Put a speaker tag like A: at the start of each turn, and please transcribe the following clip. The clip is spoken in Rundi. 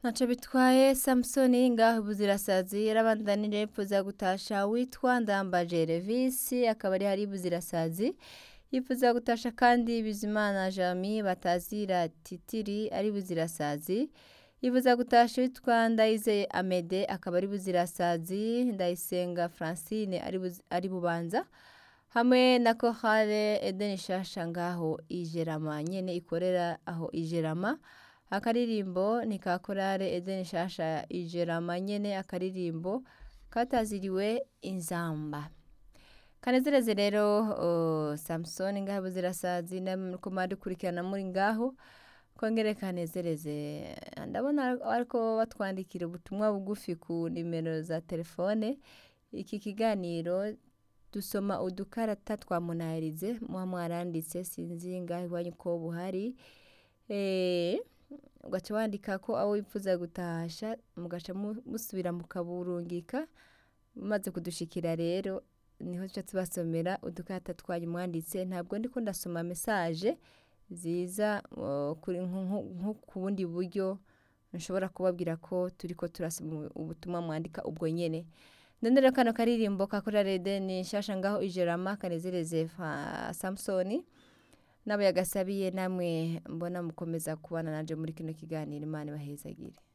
A: ntaco bitwaye samusoni ngaho buzirasazi yarabandanije yifuza gutasha witwa ndambaje revisi akaba ari hari buzirasazi yifuza gutasha kandi bizimana jami batazira titiri ari buzirasazi yifuza gutasha witwa ndayizeye amede akaba ari buzirasazi ndayisenga francine ari Buz- ari bubanza hamwe na kohare edeni shasha ngaho ijerama nyene ikorera aho ijerama akaririmbo ni ka korale edeni shasha ijerama nyene akaririmbo kataziriwe inzamba kanezereze rero uh, samusoni ngaho buzirasazi namuriko mwadukurikirana muri ngaho kongere kanezereze ndabona ariko batwandikira ubutumwa bugufi ku nimero za telefone iki kiganiro dusoma udukarata twa munahirize muba mwaranditse sinzi ngaho iwanyu ko buhari eh, ugaca wandika ko abo wifuza gutasha mugaca mu- musubira mukaburungika mumaze kudushikira rero niho tuca tubasomera udukarata twanyu mwanditse ntabwo ndiko ndasoma mesaje ziza uh, kuri nko- nko nko ku bundi buryo nshobora kubabwira ko turiko turasoma ubutumwa mwandika ubwo nyene ndondera kano karirimbo kakora rede ni shasha ngaho ijerama kanezereze fa samusoni n'abo yagasabiye namwe mbona mukomeza kubana nanje muri kino kiganiro imana ibahezagire